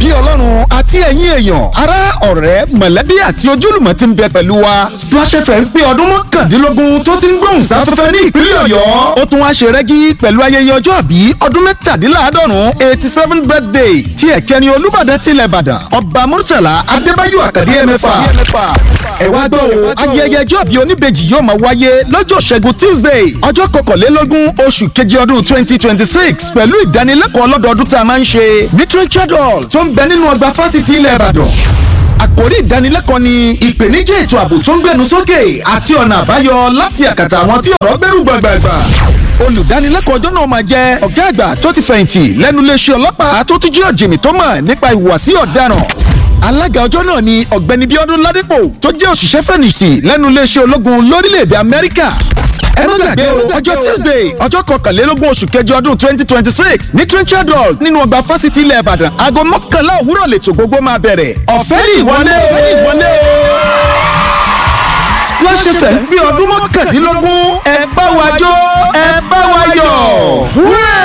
kí ọlọ́run àti ẹ̀yin èèyàn ará ọ̀rẹ́ mọ̀lẹ́bí àti ojúlùmọ̀ ti ń bẹ pẹ̀lú wa Splash FM pé ọdún mọ́kàndínlógún tó ti ń gbóhùn sáfẹ́fẹ́ ní ìpínlẹ̀ ọ̀yọ́ ó tún wá ṣe rẹ́gí pẹ̀lú ayẹyẹ ọjọ́ àbí ọdún mẹ́tàdínláàádọ́rùn eighty seven birthday tí ẹ̀kẹ́ni olúbàdàn tilẹ̀ ìbàdàn ọba murtala adébáyò àkàdé ẹ̀mẹ́fà ẹ wá gbọ́ o ayẹyẹ ọjọ́ àbí oníbejì yóò máa wáyé lọ́jọ́ ṣẹ́gun tuesday ọjọ́ kọkànlélógún oṣù kejì ọdún twenty twenty six pẹ̀lú ìdánilẹ́kọ̀ọ́ ọlọ́dọọdún tá a máa ń ṣe literature hall tó ń bẹ nínú ọgbà fásitì ilẹ̀ ìbàdàn àkòrí ìdánilẹ́kọ̀ọ́ ni ìpèníjà ètò ààbò tó ń gbẹnu sókè àti ọ̀nà àbáyọ láti àkàtà àwọn tí ọ̀rọ̀ bẹ̀rù gbàgbàgbà olùdánilẹ́kọ̀ọ́ ọjọ́ náà máa jẹ́ ọ̀gá àgbà tó ti fẹ̀yìntì lẹ́nu iléeṣẹ́ ọlọ́pàá tó tún jẹ́ ọ̀jìnmí tó mọ̀ nípa ìhùwàsí ọ̀daràn alága ọjọ́ náà ni ọ̀gbẹ́ni bíọ́dún ládépò tó jẹ́ òṣìṣẹ́ fẹ̀yìntì lẹ́nu iléeṣẹ́ ológun lórílẹ̀‐èdè amẹ́ríkà ẹ má gbàgbé o ọjọ́ tuesday ọjọ́ kọkànlélógún oṣù kẹjọ ọdún twenty twenty six ní trenchard hall nínú ọgbà fásitì ilẹ̀ ìbàdàn aago mọ́kànlá òwúrọ̀ lètò gbogbo máa bẹ̀rẹ̀ ọ̀fẹ́ ní ìwọlé o ìwọlé o Splash FM bí ọdún mọ́kàndínlógún ẹ bá wa jó ẹ bá wa yọ̀ wúrẹ́.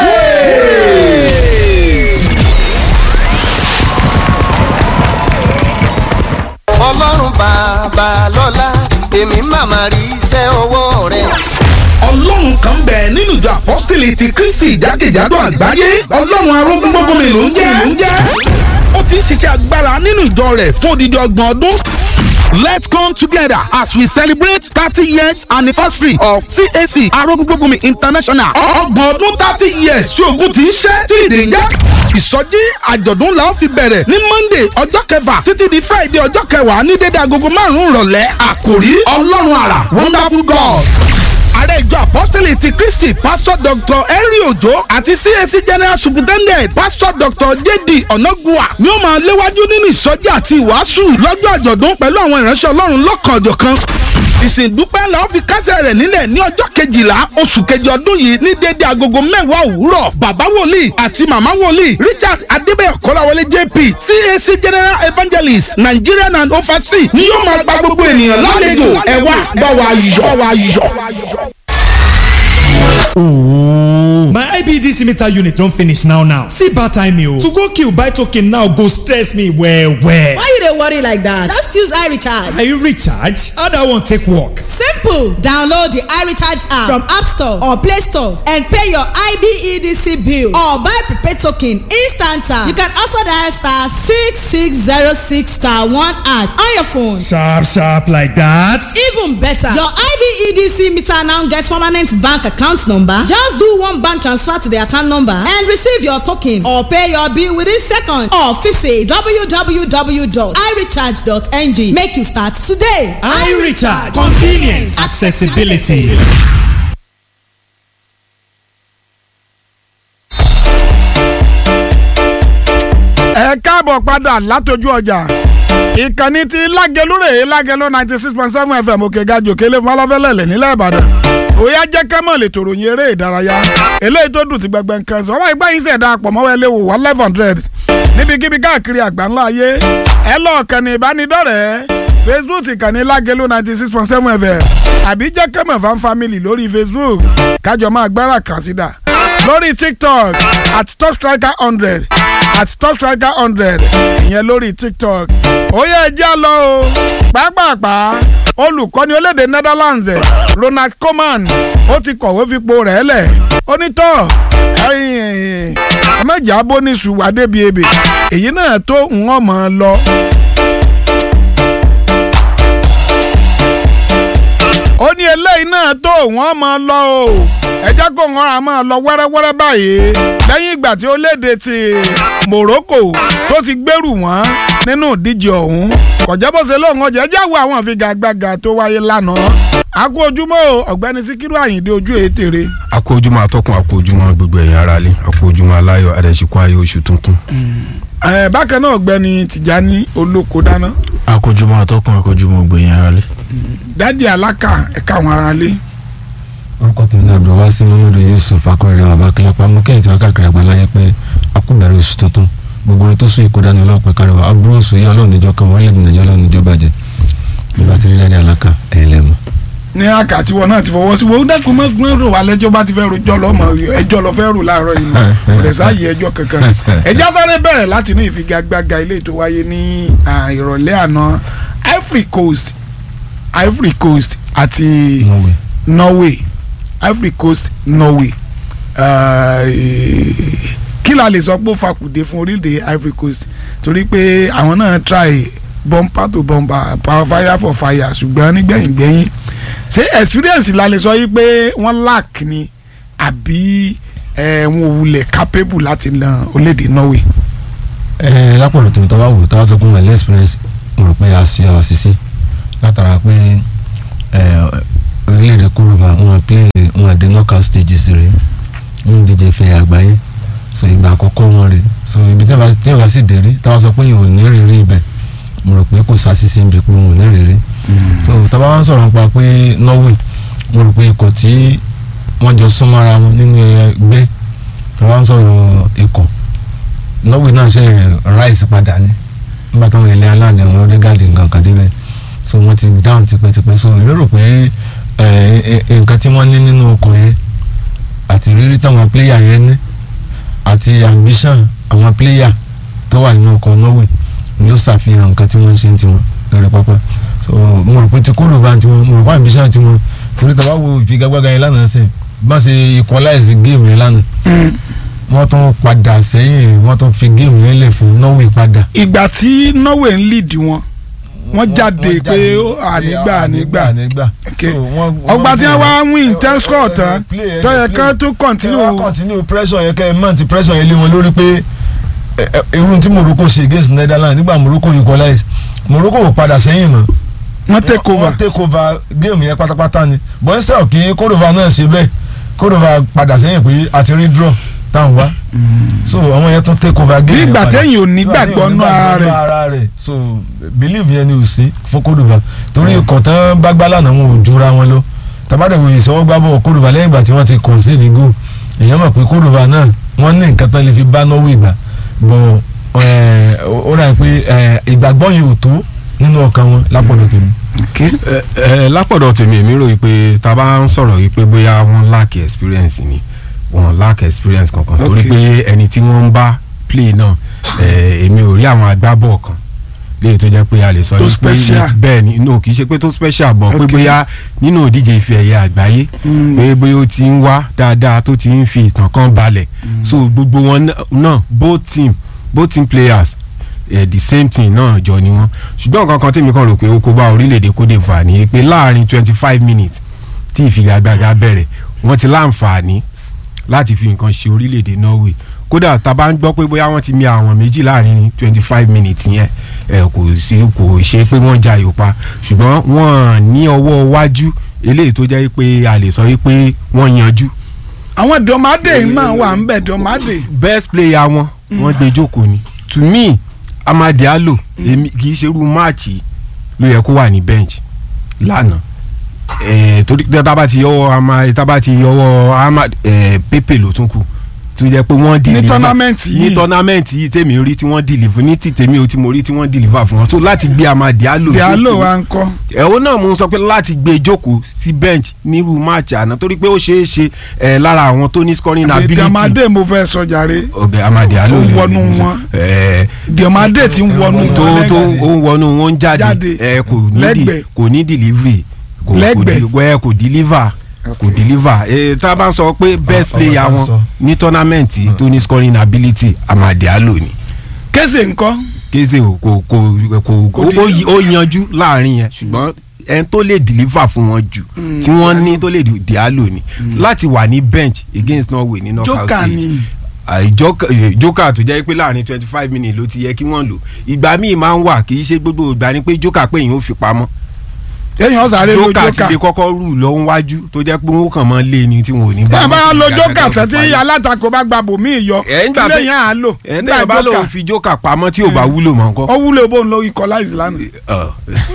ọlọ́run bàbá lọ́lá èmi màmá rí iṣẹ́ ọwọ́ rẹ̀. ọlọ́run kan bẹ nínú ìjọ apọ́sítélì ti kristi jákèjádò àgbáyé ọlọ́run arógúngbógunmi ló ń jẹ́ ló ń jẹ́ ó ti ń ṣiṣẹ́ agbára nínú ìjọ rẹ̀ fún odidi ọgbọ̀n ọdún. Let's come together as we celebrate thirty years anniversary of CAC Arógúngbógunmi International. Ọgbọ̀n ọdún thirty years tí ogun ti ń ṣẹ́ tí ìdè ń jẹ́. Ìsọjí àjọ̀dún la ó fi bẹ̀rẹ̀ ní Monday ọjọ́ kẹfà títí di Friday ọjọ́ kẹwàá ní dédé agogo márùn-ún ìrọ̀lẹ́. Àkòrí Ọlọ́run àrà Wonderful God ààrẹ ìjọ apọ́sítélì ti kristi pásítọ̀ dr henry ojo àti cac general superintendent pásítọ̀ dr jd onagua ni ó máa léwájú nínú ìsọjí àti ìwàásù lọ́jọ́ àjọ̀dún pẹ̀lú àwọn ìránṣẹ́ ọlọ́run lọ́kànjọ̀kan ìsìndúpẹ́ la ó fi kásẹ̀ rẹ̀ nílẹ̀ ní ọjọ́ kejìlá oṣù kejì ọdún yìí ní déédéé agogo mẹ́wàá òwúrọ̀ bàbá wòlíì àti màmá wòlíì richard adébẹ̀yọ̀ kọ́láwọlé jp cac general evangelist nigerian and overseas ni yóò máa gba gbogbo ènìyàn lálejò ẹ wá bá wa yọ̀ bá wa yọ̀. Ooh. My IBDC meter unit don finish now now. See bad timing o. To go kill buy token now go stress me well well. Why you dey worry like that? Just use iRecharge. Are you recharge? How that one take work? Simple! Download the iRecharge app from App Store or Play Store and pay your IBEDC bill or buy prepaid token instant. You can also dial star six six zero six star one at on your phone. Sharp sharp like that. Even better, your IBEDC meter now get permanent bank account number. Just do one bank transfer to the account number and receive your token or pay your bill within seconds or visit www.irecharge.ng. Make you start today. iRecharge convenience accessibility. ẹ káàbọ̀ padà látọjú ọjà ìkànnì ti lágẹlúrè lágẹlú ninety six point seven fm òkè gajò kélé fọlọ́fẹ́lẹ́lẹ̀ nílẹ̀ ìbàdàn òyà jẹ́ kẹ́mọ̀ lè tòrò yin eré ìdárayá eléyìí tó dùn ti gbẹgbẹ nǹkan sọ wọ́n ìgbà yín sẹ̀dá pọ̀ mọ́wọ́ ẹlẹ́wò one eleven hundred níbikíbi káàkiri àgbáńlá ayé ẹ lọ́ọ̀ kàn ní ìbánidọ́rẹ̀ẹ́ facebook ìkànnì lágẹlú ninety six point seven fm àbí jẹ́ kẹ́mọ̀ fan family lórí facebook kájọ máa gbára kàsídà lórí tiktok at top striker hundred at top striker hundred ìyẹn lórí tiktok ó yẹ ẹjẹ́ lọ o pàápàá olùkọ́ni olédè netherlands ronald koeman ó ti kọ̀wé fipò rẹ̀ lẹ̀ ó ní tọ́ ẹ̀mẹ́jà bó ní ṣùwà débi ebè èyí náà tó ń wọ́n mọ̀ ọ́ lọ. ó ní eléyìí náà tó wọ́n mọ̀ ọ́ lọ o ẹjẹ́ kó wọn á máa lọ wẹ́rẹ́wẹ́rẹ́ báyìí lẹ́yìn ìgbà tí orílẹ̀-èdè ti Morocco tó ti gbèrú wọn nínú ìdíje ọ̀hún kọjá bó ṣe lóun ọjà ẹjẹ́ wo àwọn àfigagbága tó wáyé lánàá àkó ojúmọ́ ọ̀gbẹ́ni Síkírù Àyìndé ojú ètèrè. àkó ojúmọ́ atọ́kùn àkó ojúmọ́ gbogbo ẹ̀yìn ara lé àkó ojúmọ́ aláyọ̀ adẹ̀síkọ́ ayé oṣù tuntun. ẹ bákan náà ọ̀gbẹ́ni Tìjání Olóko dáná. àkójúmọ́ atọ́kùn àkójúmọ́ gbẹ̀yìn ara lé. dádì alákà ẹ̀ka àwọn ará lé orúkọ tèmi náà bọ̀ wá sí muhammadu yusuf akọrẹ bàbá kílápá mú kẹ́hìn tí wọ́n káàkiri àgbáláyé pé akúbẹ̀rẹ̀ oṣù tuntun gbogbo orin tó sún ikú dání ọlọ́pẹ́ kárí wa aburú oṣù yìí ọlọ́run níjọ kan wọ́n lè dùn níjọ́ ọlọ́run níjọ́ bàjẹ́ nígbà tí rílẹ̀ ní aláka ẹ̀yìn lẹ́mu. ní àkàtì wọn náà ti fọwọ́ sí wọn ó dẹ́kun mọ́ rò wá lẹ́jọ́ bá ti fẹ́ rojọ́ lọ́mọ ẹjọ́ lọ fẹ́ rò láàárọ̀ yìí kò lè sáàyè ẹjọ́ kankan ẹjá sáré bẹ̀rẹ̀ láti inú ìfigagbága ilé tó wáyé ní à, ìrọ̀lẹ́ àná Ivory Coast Ivory Coast àti Norway Norway Ivory Coast Norway Ah, eh, kí la lè sọ pé ó fakùdé fún orílẹ̀-èdè Ivory Coast torí pé àwọn náà try bumper to bumper power fire for fire ṣùgbọ́n nígbẹ̀yìngbẹ̀yìn ṣé experience la lè sọ yìí pé wọ́n lack ni àbí eh, wọn ò wulẹ̀ capable láti na orílẹ̀-èdè Norway. ẹ lápọ̀lọ̀ tèmi tó bá wò tó bá sọ pé wọn lé experience mo rò pé a ṣe àṣìṣe látara pé ẹ, orílẹ̀-èdè kúròmà wọn play wọn dé knockout stages rè wọn díje fẹ́ àgbáyé so ìgbà àkọ́kọ́ wọn rè so ibi tí wọn bá sì dé rí táwọn sọ pé yìí ò ní rírí ibẹ̀ mo rò pé kò ṣàṣìṣe níbi pé wọn ò ní rírí so tábà wọn sọ̀rọ̀ nípa pé Norway mo rò pé ikọ̀ tí wọ́n jọ súnmọ́ra wọn nínú ẹgbẹ́ tábà wọn sọ̀rọ̀ ikọ̀ Norway náà ṣe rise padà ní nígbà táwọn ilé aláàdé àwọn onígàdé nǹkan kan débẹ̀ so wọ́n ti down tipẹ́tipẹ́ so èmi rò pé ẹ, ẹ, nǹkan tí wọ́n ní nínú ọkọ̀ yẹn àti rírí táwọn player yẹn ní àti ambition àwọn player tó wà nínú ọkọ̀ Norway ló ṣàfihàn nǹkan tí wọ́n ń ṣe ń tiwọn lórí pápá so mo rò pé ti kúrò bá tiwọn mo rò pé ambition tiwọn torí tàbá wo ìfigagbága yẹn lánàá sẹ́yìn bá ṣe equalize game yẹn lánàá wọ́n tún padà sẹ́yìn wọ́n tún fi géèmù yẹn lẹ̀ fún Norway padà. ìgbà tí Norway ń lead wọn wọ́n jáde pé ó ànígbà ànígbà ànígbà. Okay. ọgbà tí wọ́n wá win ten score tán tó yẹ kán tó continue wọ́n continue pressure yẹn kẹ́ ẹ mọ̀ ti pressure yẹn lé wọn lórí pé ẹ, ẹ, irun tí Morocco ṣe against Netherlands nígbà Morocco equalize Morocco ò padà sẹ́yìn mọ́ wọ́n take over wọ́n take over géèmù yẹn pátápátá ni but instead kí Cordova náà ṣe bẹ́ẹ̀ Cordova padà sẹ́yìn pé àti rí draw táwọn wá so àwọn yẹn tún take over bí géèmù ìgbà padà téèyàn ò nígbàgbọ́ nú ara rẹ̀ ara rẹ̀ so believe yẹn ni ò sí fún Cordova torí kọ̀tán bá gbá lánàá wọn ò jura wọn lọ tabadẹ̀wò ìsọwọ́gbábọ̀ Cordova lẹ́yìn ìgbà tí wọ́n ti concede goal èèyàn mọ̀ pé Cordova náà wọ́n ní nǹkan tán lè fi bá Norway gbà bọ̀ ẹ̀, ó rà pé ẹ̀, ìgbàgbọ́ yìí ò tó nínú ọkàn wọn lápọ̀dọ̀ tèmi. ẹ ẹ lápọ̀dọ̀ tèmi èmi rò pé tá a bá ń sọ̀rọ̀ yìí pé bóyá wọ́n lack experience ni wọ́n lack experience kankan torí pé ẹni tí wọ́n ń bá play náà ẹ, èmi ò rí àwọn agbábọ̀ kan léyìí tó jẹ́ pé a lè sọ Tó yìí pé special. bẹ́ẹ̀ ni no kì í ṣe pé tó special bọ̀ pé Okay. bóyá nínú ìdíje ife ẹ̀yẹ àgbáyé pé bóyá ó ti ń wá dáadáa tó ti ń fi ìtàn kan balẹ̀ so gbogbo wọn ná- náà both team both team players eh, the same thing náà jọ ni wọn ṣùgbọ́n nǹkan kan tèmi kan rò pé ó kó bá orílẹ̀-èdè Cote d'Ivoire ni pé láàrin twenty five minutes tí ìfigagbága bẹ̀rẹ̀ wọ́n ti láǹfààní láti fi nǹkan ṣe orílẹ̀-èdè Norway kódà tá a bá ń gbọ́ pé bóyá wọ́n ti mi àwọn méjì láàrin twenty five minutes yẹn ẹ kò sí kò ṣe pé wọ́n ja yòpa ṣùgbọ́n wọ́n ní ọwọ́ iwájú eléyìí tó jẹ́ pé a lè sọ wípé wọ́n yanjú àwọn dọ̀mádé máa wà ń bẹ̀ dọ̀mádé best player wọn wọ́n gbé jókòó ni to me Amad Diallo èmi kì í ṣerú máàcì ló yẹ kó wà ní bench lánàá eh, torí tí a bá ti yọwọ́ ama tá a bá ti yọwọ́ Amad eh, Pepe ló tún kù tó jẹ́ pé wọ́n deliver tournament yìí. ní tournament yìí tèmi rí tí wọ́n deliver ní ti tèmi ò tí mo rí tí wọ́n deliver fún wọn so láti gbé Amad Diallo Diallo jókòó- wa ń kọ́ ẹ̀hún náà mo ń sọ pé láti gbé jókòó sí bench nírú máàcì àná torí pé ó ṣeé ṣe eh, lára àwọn tó ní scoring ability dọ̀mádé mo fẹ́ sọ jàre ọbẹ amadi alo Ó lè wọnú lè sọ. wọn. Ẹ, dọ̀mádé ti ń wọnú tó wọn tó lẹ́gbẹ̀ẹ́. ó ń wọnú wọn ń jáde Jáde. ẹ kò ní di Lẹ́gbẹ̀ẹ́. kò ní delivery kò kò Lẹ́gbẹ̀ẹ́. di ẹ kò deliver kò deliver ẹ tá a bá ń sọ pé best ọ̀rọ̀ player tá ń wọn sọ. ní tournament tó ní scoring ability amadi alo ni kése ńkọ́ kése o kò kò kò Kò ó- ó di- yí- ó yanjú láàrin yẹn ṣùgbọ́n ẹni tó lè deliver fún wọn jù tí wọ́n ní tó lè di Diallo ni láti wà ní bench against Norway ní knockout Joker stage ni. àì Joker eh, Joker tó jẹ́ pé láàrin twenty five minutes ló ti yẹ kí wọ́n lò ìgbà míì máa ń wà kì í ṣe gbogbo ìgbà ni pé Joker pé èèyàn ò fi pamọ́ èèyàn sáré lo Joker ti jókà lè kọ́kọ́ rù lọ wájú tó jẹ́ pé wọ́n kàn máa lé ni tí wọn ò ní bí a bá wọn lo ti jókà gàgàgà tán tí fi parí. alátakò bá gba bòmí yọ ẹ̀ ń gbà kílẹ̀ yẹn à ń lò ẹ̀ ń nígbà tẹ̀yẹ̀ bá lòun jókà fi Joker pamọ́ tí ò bá wúlò mọ́ nǹkan. ó wúlò bó ń lo equalize lánàá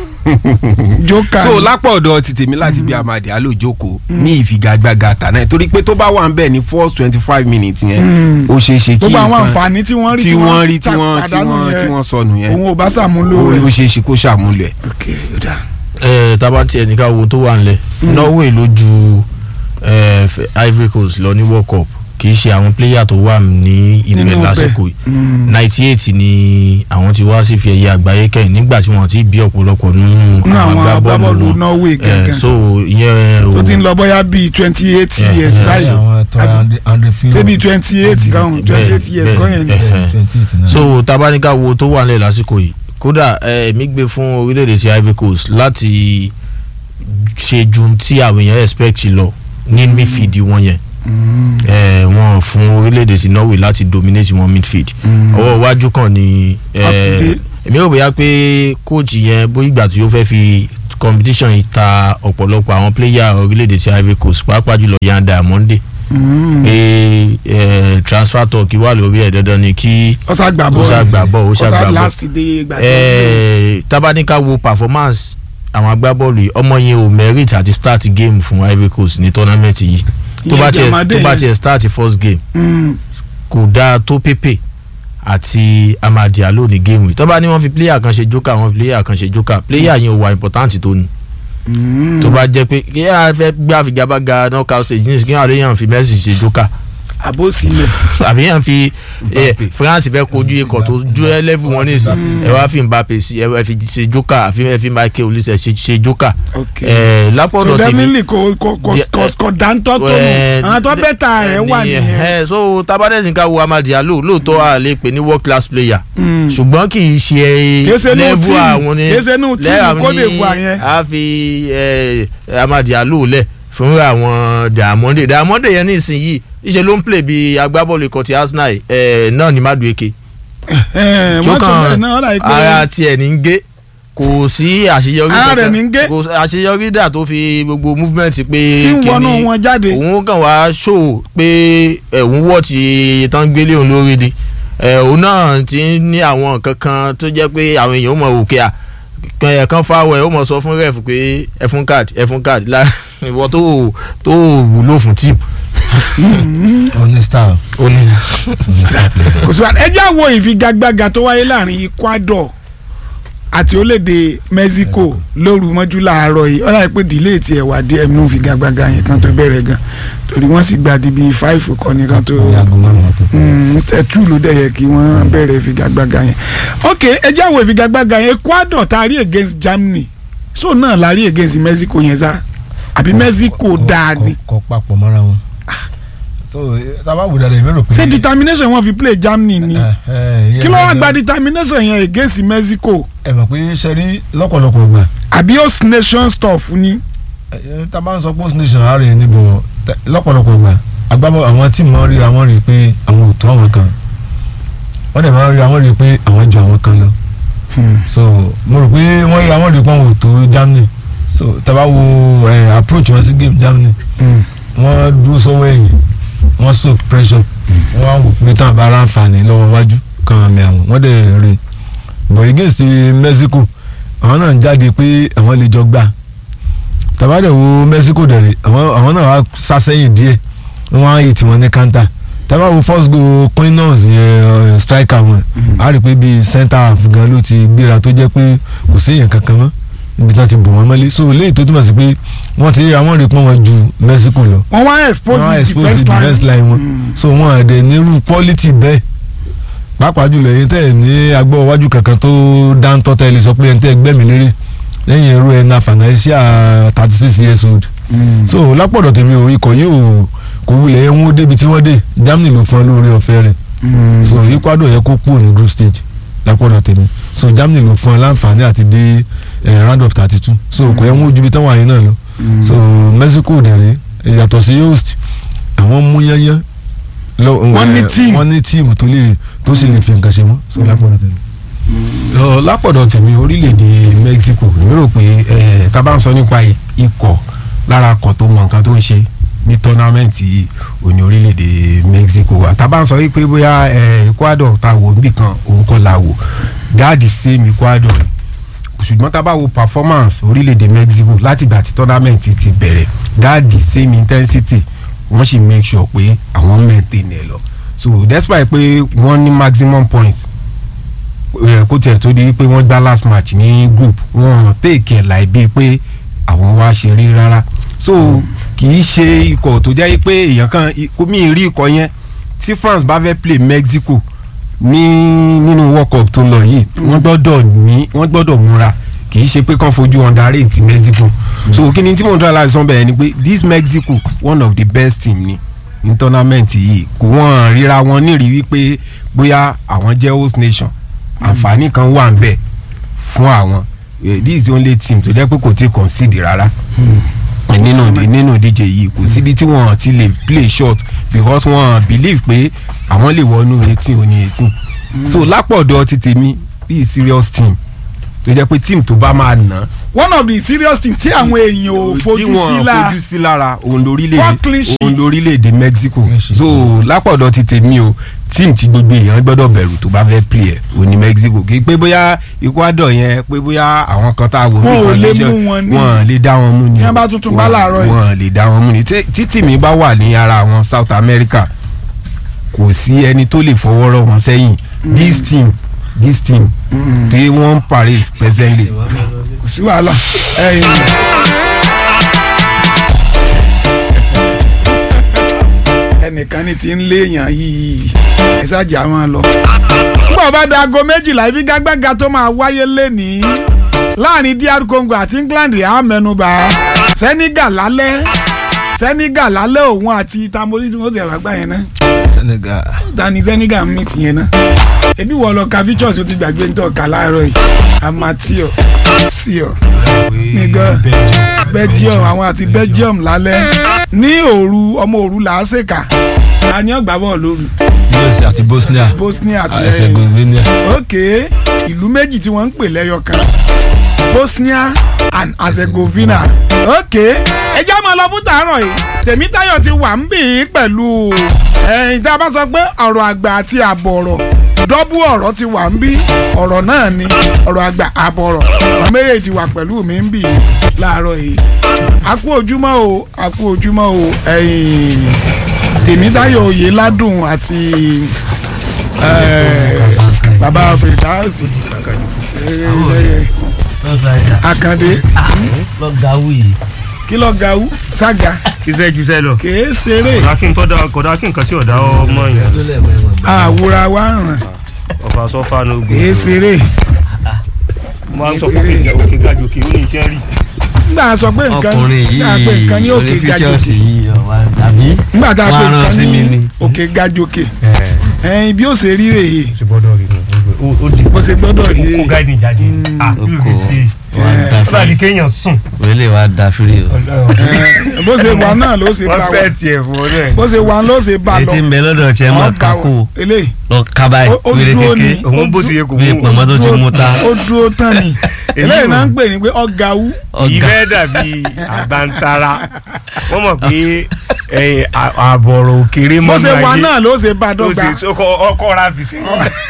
jókà so ni. lápò ọ̀dọ̀ ti tèmi láti bí Amadi Alo jókòó ní ìfigagbága tàná torí pé tó bá wà ń bẹ̀ ní first twenty five minutes yẹn ó ṣeé ṣe kí gbogbo àwọn nǹkan àǹfààní tí wọ́n rí tí wọ́n rí tí ta- wọ́n tí pàdánù wọ́n yẹn, tí wọ́n sọnù yẹn òun ò bá sàmúlò ó rẹ̀ ó ṣeé ṣe kó ṣàmúlò ẹ̀. ok ó dáa ẹ tábà tiẹ̀ ní ká wo tó wà nílẹ̀ Norway ló ju eh, F- Ivory Coast lọ ní World Cup kì í ṣe àwọn player tó wà ní ibẹ̀ Nínú ibẹ̀. lásìkò yìí ninety eight ni àwọn ti wá sí fi ẹ̀yẹ àgbáyé kẹ́yìn nígbà tí wọ́n ti bí ọ̀pọ̀lọpọ̀ nínú nínú àwọn agbábọ́ọ̀lù wọn. Norway Eh, gẹ́gẹ́ so ìyẹn tó o ti ń lọ bóyá bíi twenty eight Yeah, years yeah, báyìí àwọn tó Àbí- andre filo ṣé bíi twenty eight káwọn twenty eight years bẹ́ẹ̀, kọ́ yẹn ni. bẹ́ẹ̀. twenty eight náà. so tabanika wo tó wà nílẹ̀ lásìkò yìí kódà eh, èmi gbé fún orílẹ̀-èdè ti Ivory Coast láti ṣe ju tí àwọn èèyàn expect lọ ní midfield wọn yẹn Eh, wọn fún orílẹ̀-èdè ti Norway láti dominate wọn midfield ọwọ́ iwájú kan ni eh, Akùdé. èmi ò bóyá pé coach yẹn bóyá ìgbà tí ó fẹ́ fi competition yìí ta ọ̀pọ̀lọpọ̀ àwọn player orílẹ̀-èdè ti Ivory Coast pàápàá jùlọ Yan Diamonde pé eh, transfer talk wà lórí ẹ̀ dandan ni kí ó sá gbà bọ́ọ̀lù ó sá gbà bọ́ọ̀lù, ó sá gbà bọ́ọ̀lù. láti dé ìgbà tó ń gbé. Eh, tabanika wo performance àwọn agbábọ́ọ̀lù yìí ọmọ yẹn ò merit àti start game fún Ivory Coast ní tournament yìí tó Ìyẹn bá tiẹ̀ Diamande tó bá yẹn. tiẹ̀ start first game Mm. kò dáa tó pépè àti Amad Diallo ní game yìí tó bá ní wọ́n fi player kan ṣe joker wọ́n fi player kan ṣe joker player yẹn ò wà important tó ni tó bá jẹ́ pé kí á fẹ́ gbé àfigagbága knockout stage ní kí á lè yàn fi Messi ṣe joker àbó sílẹ̀ àbí yàn fi eh, France fẹ́ kojú ikọ̀ tó ju ẹ level wọn nísìn ẹ wá fi Mbappe sí ẹ fi ṣe joker àfi ẹ fi Michael Olise ṣe ṣe joker ok ẹ so lápọ̀dọ̀ tèmi definitely kò kò kò Di- kò kò dáńtọ́ tó eh, nù àwọn tó bẹ́tà rẹ̀ wà nìyẹn. nìyẹn. Eh, so tabadẹ́sì ká wo Amad Diallo lóòótọ́ a lè pè ní world class player Mm. ṣùgbọ́n kì í ṣe Kìí ṣe inú level tíìmù, àwọn ni kìí ṣe inú tíìmù lẹ́yìn Côte ní d'Ivoire yẹn. a fi eh, Amad Diallo lẹ̀ fún àwọn Diamonde Diamonde yẹn nísìnyí ìṣe ló ń play bí agbábọ́ọ̀lù ikọ̀ ti Arsenal eh, náà ní Madueke Eh, tó wọ́n sọ bẹ́ẹ̀ kàn náà ọ̀rọ̀ ara àìpé tiẹ̀ ní ń gé kò sí àṣeyọrí Ara rẹ̀ kankan. ní ń gé. kò sí àṣeyọrí dà tó fi gbogbo movement pé tí ń wọnú kíni wọn jáde. òun kàn wá ṣó pé ẹ̀hún wọ̀ tí tán gbélé òun lórí ni ẹ̀, òun náà ti ń ní àwọn nǹkan kan tó jẹ́ pé àwọn èèyàn ó mọ̀ òkè à kan ẹ̀ kan fáwọ̀ ẹ̀ ó mọ̀ sọ fún ref pé ẹ fún card ẹ fún card la ìwọ tó tó wúlò fún team. oní star ó ní oní star player. kò sí wa ẹ jẹ́ àwọ̀ ìfigagbága tó wáyé láàrin Ecuador àti orílẹ̀-èdè Mexico lóru mọ́jú láàárọ̀ yìí ọ̀rọ̀ àìpé delay tiẹ̀ wà díẹ̀ nínú ìfigagbága yẹn kan tó bẹ̀rẹ̀ gan torí wọ́n sì gba di bíi five kọ́ ni kan tó ní aago márùn-ún tó kọ́. mr two ló dẹ̀ yẹ kí wọ́n bẹ̀rẹ̀ ìfigagbága yẹn ok ẹ jẹ́ àwọ̀ ìfigagbága yẹn Ecuador tá a rí against Germany so náà la rí against Mexico yẹn sá àbí Mexico dáa ni kọ papọ̀ mọ́ra wọn. so tábà wù dáadáa ìbéèrè pé. ṣé determination wọn fi play Germany ni Eh, eh, ìyẹn kí ló wá gangan- gba determination yẹn against Mexico ẹ mọ̀ pé ṣe rí lọ́pọ̀lọpọ̀ gbà àbí host nation stuff ni tá a bá ń sọ post nation àárẹ̀ níbo tẹ- lọ́pọ̀lọpọ̀ gbà agbábọ̀ àwọn tíìmù máa ń ríra wọn rí i pé àwọn ò tó àwọn kan wọ́n dẹ̀ máa ń ríra wọn rí i pé àwọn ju àwọn kan lọ so mo rò pé wọ́n ríra wọn rí i pé àwọn ò tó Germany so tá a bá wo eh, approach wọn sí game Germany wọ́n dúró sọ́wọ́ ẹ̀yìn wọ́n soak pressure wọ́n á wò pé tán àbára àǹfààní lọ́wọ́ wájú kan àmì àwọn wọ́n dẹ̀ rè but against Mexico àwọn náà ń jáde pé àwọn lè jọ gbà tàbádẹ̀ wo Mexico dẹ̀rẹ̀ àwọn àwọn náà wá sásẹ́yìn díẹ̀ wọ́n á yìí tí wọ́n ní kanta tàbá wo first goal Quinons yẹn eh, striker wọn a rí i pé bíi center half gan ló ti gbéra tó jẹ́ pé kò séèyàn kankan mọ́ níbi tí wọ́n ti bò wọ́n mọ́lé so léyìí tó túmọ̀ sí pé wọ́n ti àwọn rí i pé wọ́n ju Mexico lọ wọ́n wá expose wọ́n á the expose defence the defence line line wọn so wọ́n àdẹ̀ nírú quality bẹ́ẹ̀ pàápàá jùlọ èyí tẹ̀ ní agbọ́ iwájú kankan tó dáńtọ́ tẹ́ lè sọ pé ẹni tẹ́ gbẹ́mí lérè lẹ́yìn ẹrú ẹ̀ na financial thirty six years old so lápọ̀dọ̀ tèmi ò ikọ̀ yìí ò kò wulẹ̀ ẹ̀ ń wó débi tí wọ́n dé Germany ló fún ọ lórí ọ̀fẹ́ rẹ̀ so Ecuador yẹ kó kúrò ní group stage lápọ̀dọ̀ tèmi so Germany ló fún ọ láǹfààní àti dé eh, round of thirty two so kò yẹ ń wó ju ibi táwọn àyè náà lọ so Mexico dẹ̀rẹ̀ yàtọ̀ sí host àwọn mú yányán lọ- Wọ́n ní eh, team. wọ́n ní tíìmù tó lè tó sì lè fi nǹkan ṣe wọ́n so lápọ̀dọ̀ tèmi. lọ lápọ̀dọ̀ tèmi orílẹ̀-èdè Mexico èmi rò pé ẹ̀ tá a bá ń sọ nípa ikọ̀ lára akọ̀ tó mọ nǹkan tó ń ṣe ní tọ́námẹ́ǹtì òní orílẹ̀-èdè Mexico wa tá a bá ń sọ wípé bóyá ẹ̀ Ecuador ta wò níbì kan òun kọ́ la wò dáàdì same Ecuador ni ṣùgbọ́n tá a bá wo performance orílẹ̀-èdè Mexico látìgbà tí tọ́námẹ́ǹtì ti bẹ̀rẹ̀ dáàdì same intensity wọ́n sì make sure pé àwọn maintain ẹ̀ lọ so despite pé wọ́n ní maximum points eh, kó tiẹ̀ tó di pé wọ́n gbá last match ní group wọ́n take ẹ̀ láì bíi pé àwọn wá ṣeré rárá so kì í ṣe ikọ̀ tó jẹ́ pé èèyàn kan kó mi rí ikọ̀ yẹn tí France bá fẹ́ play Mexico ní nínú World Cup tó lọ yìí wọ́n gbọ́dọ̀ ní wọ́n gbọ́dọ̀ múra kì í ṣe pé kàn fojú underrate Mexico so kí ni tí mo ń tọ́ láti sọ bẹ́ẹ̀ ni pé this Mexico one of the best team ni ní tournament yìí kò wọ́n ríra wọn nírìí wípé bóyá àwọn jẹ́ host nation àǹfààní kan wà ń bẹ̀ fún àwọn Eh, this is the only team tó jẹ́ pé kò tí concede rárá nínú nínú ìdíje yìí kò síbi tí wọ́n ti lè play short because wọ́n believe pé àwọn lè wọnú eighteen oní eighteen so lápọ̀dọ̀ ti tèmi bí serious team tó jẹ́ pé team tó bá máa nà one of the serious things tí àwọn èèyàn ò tí fojú sí wọ́n la fojú sí lára òun Four lórílẹ̀-èdè clean sheets. òun lórílẹ̀-èdè Mexico so lápọ̀dọ̀ ti tèmi o team tí gbogbo èèyàn gbọ́dọ̀ bẹ̀rù tó bá fẹ́ play ẹ̀ òun ní Mexico kì í pé bóyá Ecuador yẹn pé bóyá àwọn kan tá a wò Wọn ò ní lè condition mú wọn ní. wọn lè dá wọn mú ni Tí wọ́n bá tuntun bá Wọn- láàárọ̀ yìí. wọn lè dá wọn mú ni Tí- títì mi bá wà ní ara àwọn South America kò sí ẹni tó lè fọwọ́ rọ́ wọn sẹ́yìn this team this team tí wọ́n ń Paris presently kò sí wàhálà ẹ̀yìn. ẹnìkan ní ti ń léèyàn yìí ẹ ṣáàjà máa lọ. nígbà bá da aago méjìlá ìfigagbága tó máa wáyé lénìí láàrin DR Congo àti England á mẹ́nubà Senegal lálẹ́ Senegal lálẹ́ òun àti tamori tí wọ́n ti ẹ̀wà gbá yẹn náà Senegal tani Senegal meet yẹn náà ebi wọ lọ ka features o ti gbàgbé ní tọ́ka láàárọ̀ yìí amatio sio nígbà Belgium àwọn àti Belgium lálẹ́ ní òru ọmọ òru làásèkà ta ni ọgbà bọ̀ lóru US àti Bosnia Bosnia àti Herzegovina ok ìlú méjì tí wọ́n ń pè lẹ́yọ kan Bosnia and Herzegovina ok ẹjẹ́ máa lọ fún tàárọ̀ yìí Tèmítáyọ̀ ti wà ń bì í pẹ̀lú ẹ̀yìn tá a bá sọ pé ọ̀rọ̀ àgbà àti àbọ̀ ọ̀rọ̀ dọ́bù ọ̀rọ̀ ti wà ń bí ọ̀rọ̀ náà ni ọ̀rọ̀ àgbà àbọ̀ ọ̀rọ̀ àwọn méjèèjì ti wà pẹ̀lú mi ń bì í láàárọ̀ yìí a kú ojúmọ́ o a kú ojúmọ́ o ẹ̀yìn Tèmítáyọ̀ Oyèládùn àti eh, bàbá fèrèdáàsì Àkàndé lọ́gàwù yìí. kí ló ga wú sága iṣẹ́ ju iṣẹ́ lọ. kèé ṣeré kódà kí n tọ́ da kódà kí nǹkan tí ò dá ọmọ yẹn. àwòrán wa ràn ọ̀fà sọ́fà ní ogun. kèé ṣeré mo máa ń sọ pé òkè gajù òkè ó ní iṣẹ́ rí. nígbà sọ pé nǹkan ọkùnrin nígbà pé nǹkan ní yìí òkè gajòkè onífíjọ́sì yìí ọ̀wá àbí nígbà tá a pé wọ́n á rán nǹkan sí mi ní ni. òkè gajòkè ẹyin bí ó ṣe rí rèé ṣe gbọ́dọ̀ rí nù. ó di bó ṣe gbọ́dọ̀ rí kó rèé gáìdì jáde. ah yóò fi ṣe ó bá di kéèyàn sùn. orílẹ̀ wa da firi o. Eh, bó ṣe wà náà ló ṣe bá wọ́n wa sẹ́ẹ̀tì ẹ̀ fún ọ náà. bó ṣe wà ló ṣe bá èyí lọ tí ń bẹ lọ́dọ̀ tiẹ̀ mọ̀ Ọ̀gá kákó o, eléyìí lọ kábàáyì Ó- ó wéré dúró kéke ni. òun bó ṣe yẹ kò bí mú. pọ̀nmọ́ tó ti mú ta. ó dúró tán ni eléyìí náà ń pè ní pé ọ̀gá wú yìí ọ̀gá fẹ́ dàbí àgbàntara wọ́n mọ̀ pé ẹ̀yìn àbọ̀rọ̀ òkèrè bó mọ́ ṣe wà náà ló ṣe bá ló dọ́gba ṣe ọkọ̀ ra fi sí.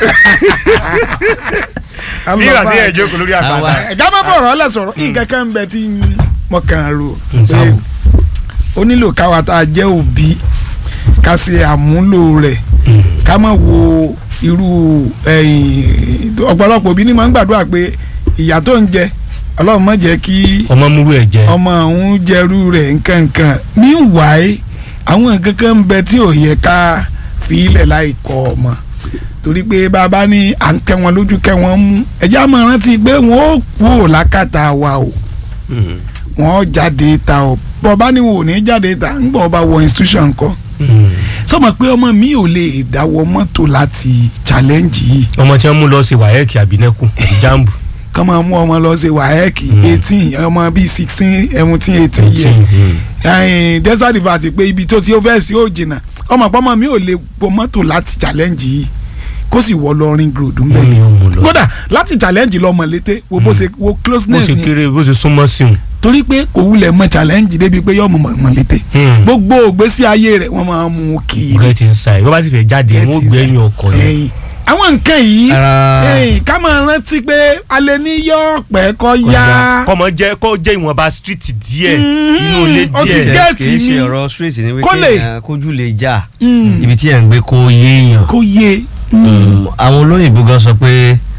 bí ìgbà tí ẹ̀ jókòó lórí àgbàdo. ẹ̀já má bọ̀rọ̀ ọ̀lẹ̀ sọ̀rọ̀ nǹkan kan ń bẹ tí mo kàn án rò pé sáwò. ó nílò káwa tá a jẹ́ òbí ká ṣe àmúlò rẹ̀ ká má wo irú ẹ̀yìn ọ̀pọ̀lọpọ̀ òbí ni máa ń gbàdúrà pé ìyà tó ń jẹ ọlọ́run má jẹ́ kí ọmọ múrú ẹ̀ jẹ́. ọmọ òun jẹrú rẹ̀ nkankan meanwhile àwọn nǹkan kan ń bẹ tí ò yẹ ká fi ilẹ̀ láì kọ́ ọmọ torí pé bàbá ní à ń kẹ́ wọn lójú kẹ́ wọn mú ẹ̀jẹ̀ àmọ́ rántí pé wọ́n ó kú ò lákàtà wa o wọ́n ó jáde ta o bọ́ọ̀bá ni wọn ò ní jáde ta ń bọ̀ ọba wọ institution kọ́ sọmọ pé ọmọ mi ò lè dáwọ́ mọ́tò láti challenge yìí ọmọ tí wọ́n mú lọ sí wáyẹ́ẹ̀kì àbínẹ́kù jambu. kọ́ máa mú ọmọ lọ sí wáyẹ́ẹ̀kì eighteen ọmọ bíi sixteen seventeen eighteen years ẹ̀yìn desert river ti pé ibi tó ti ó fẹ́ sí ó jìnnà ọmọ pọ́nmọ́ mi ò lè bo mọ́tò láti challenge yìí kó sì wọ lọ ring road ń bẹ̀ Wọ́n ní ó mú lọ. kódà láti challenge lọ mọ̀lété wo bó ṣe wo bó closeness ṣe yẹn kéré bó ṣe súnmọ́ sí un. torí pé kò wulẹ̀ mọ challenge débi pé yọ mọ̀ mọ̀lété gbogbo ògbésí ayé rẹ̀ wọ́n máa mú kiri get inside bó bá sì fẹ́ jáde Get wọ́n gbé ẹ̀yìn ọkọ̀ yẹn. ẹ̀yìn àwọn nǹkan yìí Ara- ẹ̀yìn ká máa rántí pé alẹ́ ní yọ pẹ́ kọ́ yá kọ́mọ jẹ́ kó jẹ́ ìwọ̀nba street díẹ̀ Mm, inú ilé ó ti díẹ̀. gẹ́- kì í mi. ṣe ọ̀rọ̀ straight ni Kó lè. wípé kójú lè já Mm. ibi tí ẹ̀ ń gbé kó yéèyàn kó yé Mm, àwọn olóyìnbó gan sọ pé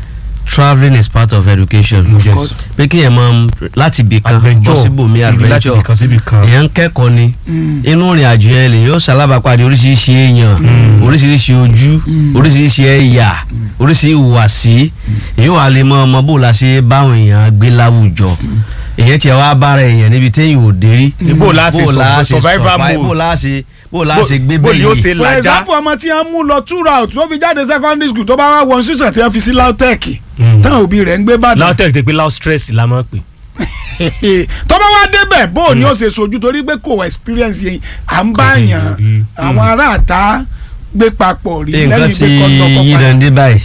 travelling is part of education. Yes. pé kí ẹ̀ mọ láti ibì kan Adventure. bọ́ síbòmí Ibi láti adventure ibì kan síbì kan. èèyàn ń kẹ́kọ̀ọ́ ni inú ìrìn àjò yẹn lè yóò ṣalábàápàdé oríṣiríṣi èèyàn oríṣiríṣi ojú oríṣiríṣi ẹ̀yà oríṣiríṣi ìhùwàsí èyí wà lè mọ ọmọ bó la ṣe báwọn èèyàn gbé láwùjọ èèyàn tiẹ̀ wá bára èèyàn níbi téèyàn ò dé rí Bó la ṣe bó la survive- survival survive, mode. bó la ṣe bó la ṣe gbé bó bẹ́ẹ̀ yóò yìí ṣe for làjá example ọmọ tí wọ́n mú lọ two route tó fi jáde secondary school tó bá wá wọn ṣùṣàn tí wọ́n fi sí lautech táwọn òbí rẹ̀ ń gbé bàdàn lautech tẹ pé laut stress la máa ń pè. tó bá wá débẹ̀ bó o ní ó ṣe sojú torí pé kò experience yẹn à ń bá yàn rí. àwọn aráàta gbé papọ̀ rí nǹkan lẹ́yìn tí pé kọ́ńtọ́kọ́ yí dande báyìí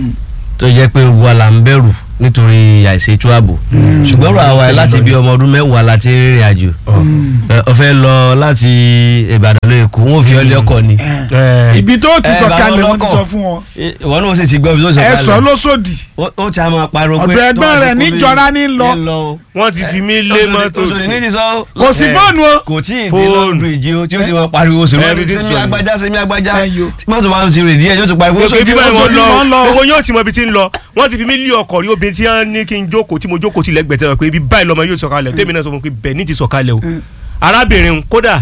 tó jẹ́ pé wà là ń bẹ̀rù nítorí àìṣètò ààbò ṣùgbọ́n ọ̀rọ̀ àwa ẹ̀ láti bí ọmọ ọdún mẹ́wàá láti rìnrìn àjò Ẹ, ó fẹ́ lọ láti Ìbàdàn lọ Èkó wọn ò fi ọlẹ́ ọkọ̀ ni ibi tó ti Ẹ, sọ bàbá kalẹ̀ wọ́n ti ọlọ́kọ̀. sọ fún wọn Ẹ, ìwọ náà ó sì ti gbọ́ ibi tó sọ ẹ sọ kalẹ̀ lóṣòdì Ó- ó ti a máa pariwo pé ọ̀dọ̀ ẹgbẹ́ tó bá rẹ̀ ti kó mi- níjọra ní lọ. ní lọ o. wọ́n ti fi mí lé Òṣòdì- mọ́tò. Òṣòdì ní ti sọ kò sí Ẹ, fóònù o kò tí ì dé Fóònù. lọ́ọ̀bìrìjì o tí ó ti máa pariwo sèmi Ẹ, bí ti sèmi sọ. agbájá sèmi agbájá Ẹ yo. tí mọ́tò bá ti rè díẹ̀ yóò tún pariwo gbogbo ibi báyìí wọ́n Òṣòdì wọ́n lọ lọ. gbogbo yóò ti mọ ibi tí ń lọ wọ́n ti fi mí lé ọkọ̀ rí obìnrin tí wọ́n ní kí n jókòó tí mo jókòó tí lẹ́gbẹ̀ẹ́ tẹ́lẹ̀ pé ibi báyìí lọ́mọ yóò sọ̀kalẹ̀ tèmi náà sọ fún mi pé bẹ́ẹ̀ ní ti sọ̀kalẹ̀ o arábìnrin kódà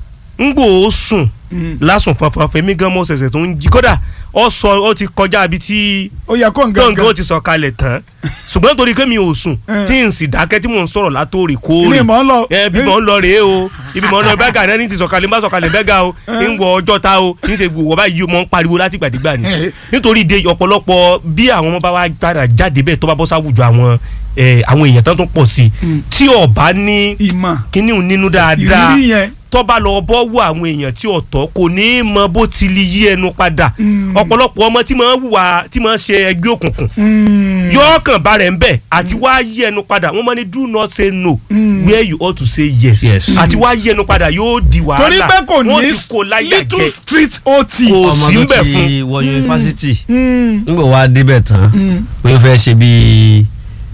ń gbò ó sùn lásùn fanfanfan èmi gan mọ́ ṣẹ̀ṣẹ̀ tó ń jí kódà ó sọ ó ti kọjá ibi tí ó yẹ kó ń gbọ̀ngàn ó gángan ti sọ̀kalẹ̀ tán ṣùgbọ́n torí pé mi ò sùn Eh. tí n sì dákẹ́ tí mò ń sọ̀rọ̀ látòrì ilé kóòrè ìmọ̀ ń lọ ẹ bí mò ń lọ rèé o ibi mò ń lọ bẹ́gà náà ní ti sọ̀kalẹ̀ bá sọ̀kalẹ̀ bẹ́gà o ń wọ ọjọ́ ta o ń ṣe wọ̀ báyìí o mò ń pariwo láti gbàdégbà ni Eh. nítorí ìdè ọ̀pọ̀lọpọ̀ bí àwọn ọmọ bá wá gbára jáde bẹ́ẹ̀ tó bá bọ́ sáwùjọ àwọn eh, àwọn èèyàn tó tún pọ̀ sí i tí ọba ní ìmọ̀ kíní òun nínú dáadáa ìrírí yẹn tó bá lọ bọ́ wọ àwọn èèyàn tí ọ̀tọ̀ kò ní í mọ bó ti lè yí ẹnu padà ọ̀pọ̀lọpọ̀ ọmọ tí máa ń hùwà tí máa ń ṣe ẹgbẹ́ òkùnkùn yóò kàn bá rẹ̀ ń bẹ̀ àti wá yí ẹnu padà wọ́n máa ní do not say no where you ought to say yes Yes. àti wá yí ẹnu padà yóò di wàhálà torí pé kò wọ́n ní ti kó láyà little jẹ street ot Kò ọmọ sí ń tó bẹ̀ ti fún. wọ yunifásitì Mm. nígbà wàá débẹ̀ tán pé ó fẹ́ ṣe bíi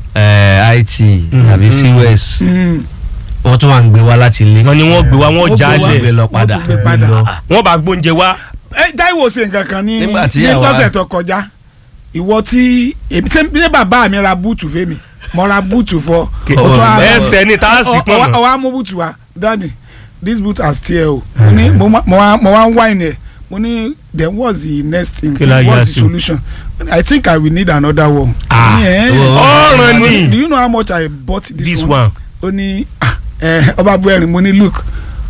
eh, IT tàbí CWS Mm. wọ́n tún wà ń gbé wá láti ilé wọ́n ní wọ́n gbé wa Wọ́n wọ́n gbé já wa. wọ́n gbé lẹ̀ lọ Wọ́n padà tún gbé padà. lọ. wọ́n bá gbóúnjẹ wá ẹ Táíwò ṣe nǹkan kan ní Nígbà tí ní àwa- lọ́sẹ̀ tó kọjá ìwọ tí èmi ṣe bí bàbá mi ra búùtù fẹ́mi mo ra búùtù fọ Kí- o tún á lọ- ẹsẹ̀ ní tá a sì ọ- pọ̀ ọ- mọ́. ọ wá mú búùtù wa daddy this boot has tear o mo ní mo wá- mo wá mo wá ń wine ẹ mo ní then what's the next thing Kí la yà what's the sí? solution i think i will need another one. Ah, Mo ní, "Eh, ọ̀ràn mo ní, ni do you know how much i bought this, this one? one ó ní ah, eh, ọba buhari mo ní look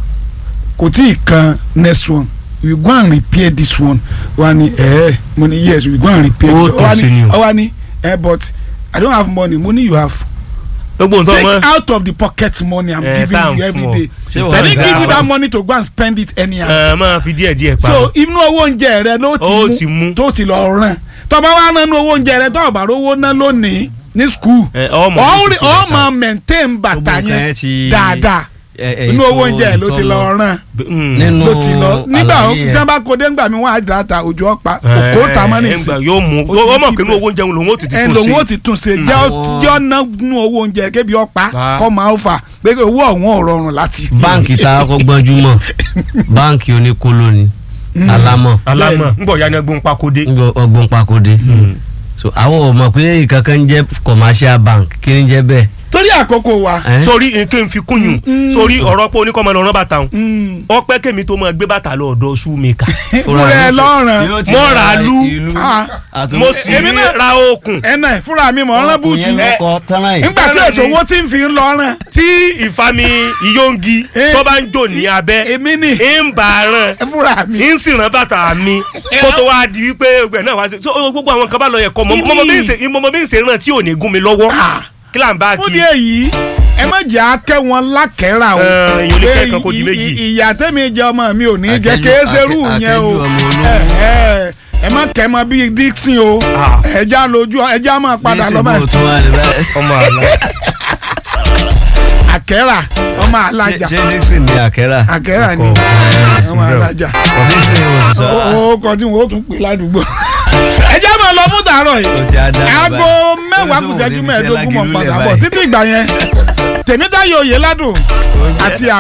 kò tí ì kan next one we go and repair this one wá ní ẹ mo ní yes we go and repair Ó this tún one sí ni o. ó wá ní ẹ but i don't have money mo ní you have gbogbo nǹkan take mọ́ out of the pocket money i'm Eh, giving tá à ń you every fún ọ. day Ṣé i wọ́n didn't ń give you gbà that wọ́n? money to go and spend it anyhow ẹ máa fi díẹ̀ díẹ̀ pa so inú owó oúnjẹ rẹ ló Ó ti ti mú mú. tó ti lọ ràn tọba wa nánú owó oúnjẹ rẹ tọba bá rówó ná lónìí ní school Ẹ, ọmọ mi ọ ti ṣe bàtà. máa maintain bàtà Gbogbo nǹkan yẹn yẹn ti- dáadáa ẹ- ẹ, inú owó ètò oúnjẹ ló ti lọ ìtọ́mọ. ràn Mm. nínú ló ti lọ nígbà àlàyé tí yẹn. wọn bá kó dé ńgbà mi wọn á dà ta òjò ọ̀pá Eh, òkò ta mọ́ ẹ, nìsín ńgbà yóò mú Ó ti ó mọ̀ keep pé inú it. owó oúnjẹ lòun ó ti ti ẹ tún lòun ó ṣe ti tún ṣe jẹ́ Àwọn- jẹ́ ọ̀nà nínú owó oúnjẹ kébi ọ̀pá Pa. kọ́ máa ń fà pé owó ọ̀hún ò rọrùn láti. báǹkì tá a kọ́ gbọ́njúmọ̀ báǹkì oníkóló ni alámọ̀ alámọ̀ ńgbọ̀ ya ni ẹgbọ́n pakode nígbà ọgbọ́n pakode so àwọn ò mọ̀ pé ìkankan ń jẹ́ commercial bank kí ni jẹ́ bẹ́ẹ̀. torí àkókò wa. Eh? sórí nǹkan fi kúnyùn sórí ọ̀rọ̀ pé oníkọ́mọ lọ́rọ́ bàtà òun Mm. ọpẹ́ kèmi tó máa gbé bàtà lọ ọ̀dọ̀ shoemaker fúnra ẹ lọ́rùn Yóò ti Mo ra rà á lú. ìlú Ah. àtúntò- mo sì Èmi ní náà- ra okùn ẹnà ẹ fúnra mi mọ̀ ọ́n rán bùtù ọkùnrin yẹn lọkọ tán láì. nígbà tí Tẹ́lẹ̀ èso ni- owó tí ń fi ń lọ́rùn tí ìfami ìyóngi Eh. tó bá ń jò ní abẹ́ èmi ni ń bá a ràn fúnra mi. ń sì rán bàtà mi kó tó wá di wípé ọgbẹ náà wá sí so gbogbo àwọn kan bá lọ yẹ kọ mọ Ibi- mọ bí ń ṣe mọ bí ń ṣe ràn tí ò ní gún mi lọ́wọ́ Ah. kí là ń bá fún kí díẹ̀ yìí ẹ má jẹ́ akẹ́ wọn lákẹ́rà o Eh, èyàn lè pé kẹ́kọ̀ọ́ kó di i- méjì. i- ìyá tẹ́mi jẹ ọmọ mi ò ní jẹ́ Akẹ́jù- kéésẹ́rù akẹ́- yẹn o akẹ́jù ọmọ olówó. ẹ ẹ ẹ má kẹ́ mọ bíi Dixon o Ah. ẹja lójú ẹja máa padà lọ Ní báyìí ìsìnkú tún wà ní báyìí. ọmọ àlọ àkẹ́rà ọmọ alájà ṣé ṣé Dixon ní àkẹ́rà. àkẹ́rà ni Ọkọ. ọmọ alájà Dixon ò sì sọ. ó kọ tí wọn ó tún pè ládùúgbò ẹja máa lọ fún tàárọ̀ yìí ó ti á dá mi aago báyìí. mẹ́wàá Ó ní kù sóhun ṣẹ́jú ní fi ṣe mẹ́ẹ̀ẹ́dógún mọ̀ lágìlú padà lẹ̀ bọ̀ báyìí. títí ìgbà yẹn tèmítáyọ̀ òye ládùn àti